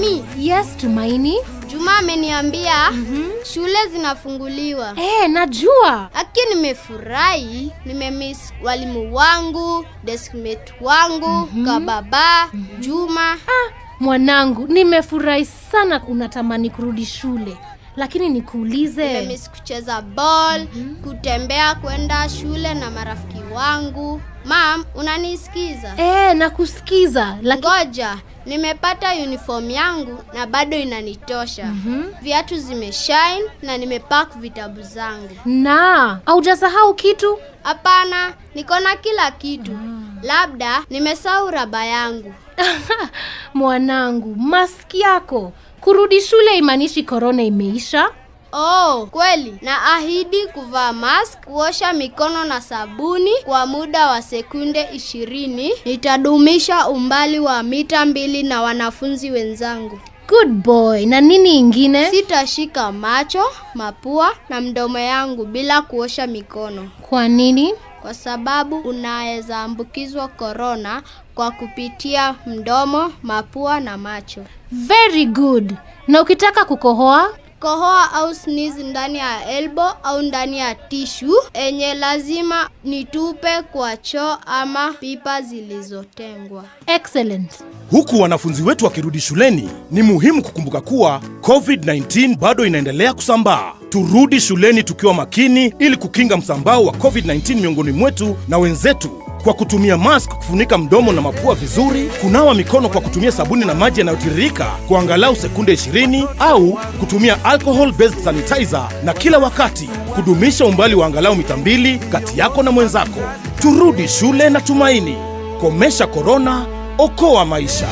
Mami, Yes, Tumaini. Juma ameniambia shule zinafunguliwa. Eh, najua. Aki nimefurahi, nimemiss walimu wangu, deskmate wangu, kababa, Juma. Ah, mwanangu, nimefurahi sana unatamani kurudi shule. Lakini nikuulize. Nimemiss kucheza ball, kutembea kwenda shule na marafiki wangu. Mam, unanisikiza? Eh, nakusikiza. Lakini Ngoja, nimepata uniform yangu na bado inanitosha. Viatu zimeshine na nimepack vitabu zangu. na haujasahau kitu? Hapana, niko na kila kitu. Labda nimesahau raba yangu. Mwanangu, maski yako. Kurudi shule imaanishi korona imeisha? Oh, kweli. Na ahidi kuvaa mask, kuosha mikono na sabuni kwa muda wa sekunde ishirini. Nitadumisha umbali wa mita mbili na wanafunzi wenzangu. Good boy. Na nini ingine? Sitashika macho, mapua na mdomo yangu bila kuosha mikono. Kwa nini? kwa sababu unaweza ambukizwa korona kwa kupitia mdomo, mapua na macho. Very good. Na ukitaka kukohoa? Kohoa au sneeze ndani ya elbow au ndani ya tishu enye lazima nitupe kwa choo ama pipa zilizotengwa. Excellent. Huku wanafunzi wetu wakirudi shuleni, ni muhimu kukumbuka kuwa COVID-19 bado inaendelea kusambaa. Turudi shuleni tukiwa makini ili kukinga msambao wa COVID-19 miongoni mwetu na wenzetu kwa kutumia mask kufunika mdomo na mapua vizuri, kunawa mikono kwa kutumia sabuni na maji yanayotiririka kwa angalau sekunde 20 au kutumia alcohol based sanitizer, na kila wakati kudumisha umbali wa angalau mita mbili kati yako na mwenzako. Turudi shule na tumaini. Komesha korona, okoa maisha.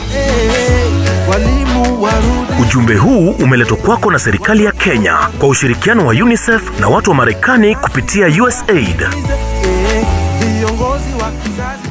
walimu warudi Ujumbe huu umeletwa kwako na serikali ya Kenya kwa ushirikiano wa UNICEF na watu wa Marekani kupitia USAID. eh, viongozi wa kizazi